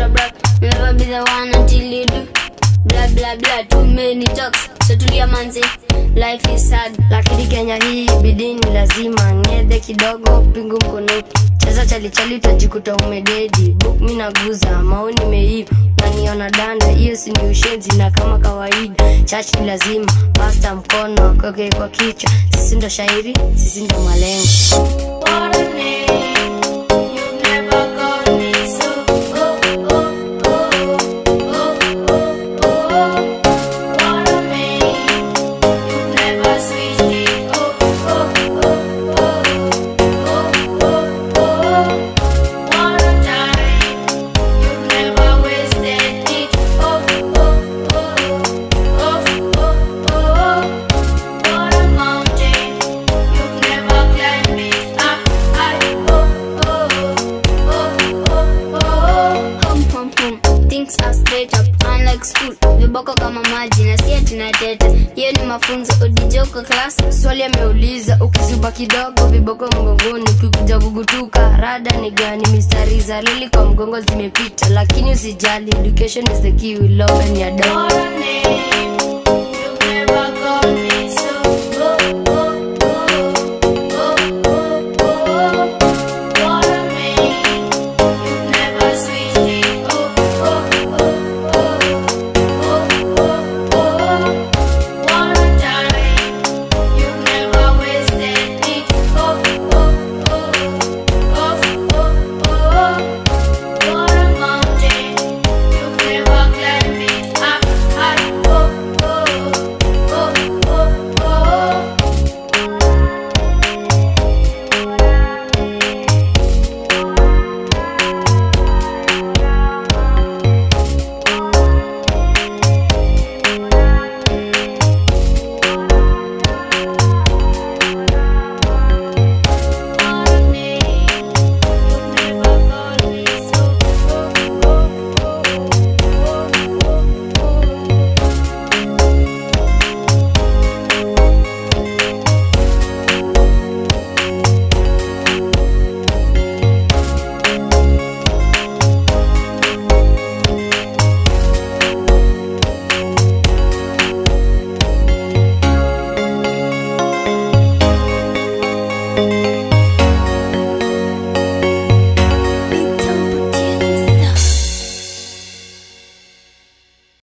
a brag. Never be the one until you do. Blah blah blah, too many talks. So tulia manzi, life is sad. lakini kenya hii bidii ni lazima ngedhe kidogo pingu mkononi cheza chalichali utajikuta umededi buk mi naguza maoni meiva naniona danda hiyo si ni ushenzi na kama kawaida chach ni lazima pasta mkono koke kwa kichwa sisi ndo shairi sisi ndo malengo What a name, you've never called me so. Oh, oh, oh, oh, oh, oh. What a name, you've never switched it. Oh, oh, oh, oh, oh, oh, oh. What a time, you've never wasted it. Oh, oh, oh, oh, oh, oh. What a mountain, you've never climbed it. Ah, ah, oh, oh, oh, oh, oh. Home, home, home. Things are straight up, unlike school. Viboko kama maji na si ati nateta. Hiyo ni mafunzo udijoko class. swali ameuliza ukizuba kidogo viboko mgongoni ukikuja kugutuka rada ni gani mistari za lili kwa mgongo zimepita lakini usijali education is the key will open your door What a name,